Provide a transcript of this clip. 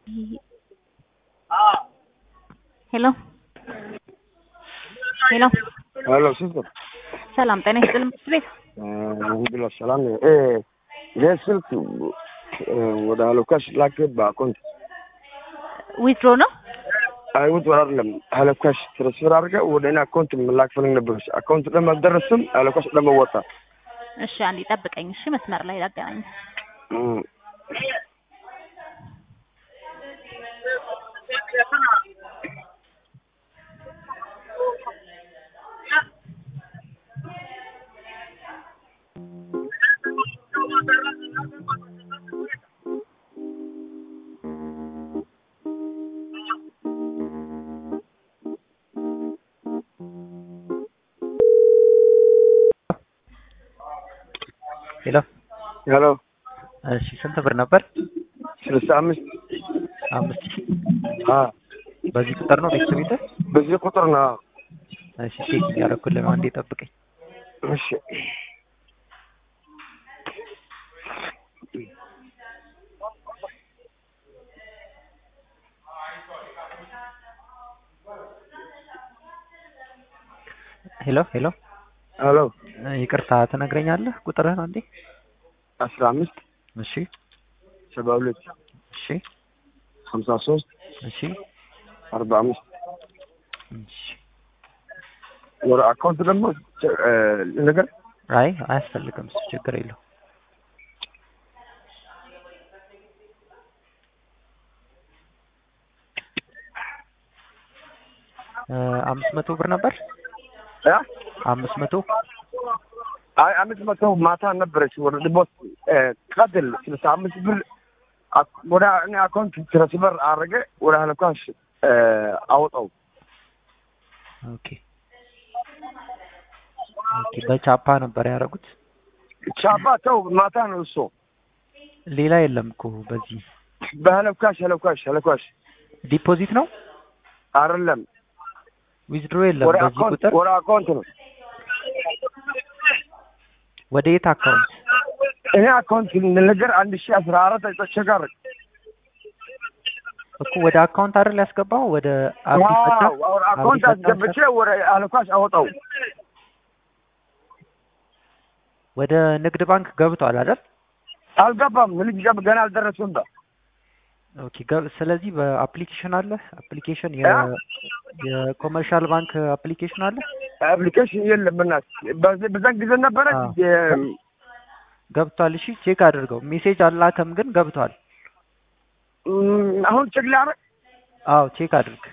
ሄሎ ሄሎ ሄሎ ሲስተር ሰላም ጤና ይስጥልኝ ምክር ቤት አልሐምዱሊላህ ሰላም ነው። እ ይሄ ስልክ ወደ ሀሎካሽ ላክ በአካውንት ዊዝድሮ ነው አይውጥ ወር አይደለም ሀሎካሽ ትራንስፈር አድርገህ ወደ እኔ አካውንት መላክ ፈልግ ነበር። አካውንት ደግሞ አልደረስም። ሀሎካሽ ደግሞ ወጣ። እሺ አንዴ ጠብቀኝ እሺ መስመር ላይ ላገናኝ እም፣ ሄሎ ሄሎ እሺ ስንት ብር ነበር? ስልሳ አምስት አምስት ሺህ አ በዚህ ቁጥር ነው ቤተሰብ ቤተ በዚህ ቁጥር ነው። እሺ ቼክ እያደረኩልህ ነው። አንዴ ጠብቀኝ። እሺ ሄሎ ሄሎ ሄሎ እ ይቅርታ ትነግረኛለህ ቁጥርህን አንዴ? አስራ አምስት እሺ ሰባ ሁለት እሺ ሀምሳ ሶስት እሺ አርባ አምስት እሺ ወደ አካውንት ደግሞ እ ነገር አይ አያስፈልግም እሱ ችግር የለው እ አምስት መቶ ብር ነበር እ አምስት መቶ አይ አምስት መቶ ማታ ነበረች ወደ ድቦት ቀጥል ስልሳ አምስት ብር አክ- ወደ እኔ አካውንት ትራንስፈር አደረገ ወደ ሀለኳሽ አወጣው። ኦኬ ኦኬ በቻፓ ነበር ያደረጉት ቻባ ተው ማታ ነው እሱ ሌላ የለም እኮ በዚህ በሀለኳሽ ሀለኳሽ ሀለኳሽ ዲፖዚት ነው አይደለም ዊዝድሮ የለም ወደ በዚህ አካውንት ቁጥር ወደ አካውንት ነው። ወደ የት አካውንት እኔ አካውንት ነገር አንድ ሺህ አስራ አራት ተቸጋር እኮ ወደ አካውንት አይደል ያስገባው ወደ አብዲ ፈታ ወደ አካውንት አብዲ ፈታ አስገብቼ ወደ ሀለኳሽ አወጣው። ወደ ንግድ ባንክ ገብቷል አይደል አልገባም። ልጅ ገብ ገና አልደረስኩም። ባ ኦኬ ገብ ስለዚህ በአፕሊኬሽን አለ አፕሊኬሽን የ እ? የኮመርሻል ባንክ አፕሊኬሽን አለ አፕሊኬሽን የለም። በእናትህ በዚህ በዛን ጊዜ ነበረ አዎ። የ- ገብቷል እሺ ቼክ አድርገው ሜሴጅ አላከም ግን ገብቷል እም፣ አሁን ቼክ ላደርግ አዎ ቼክ አድርግ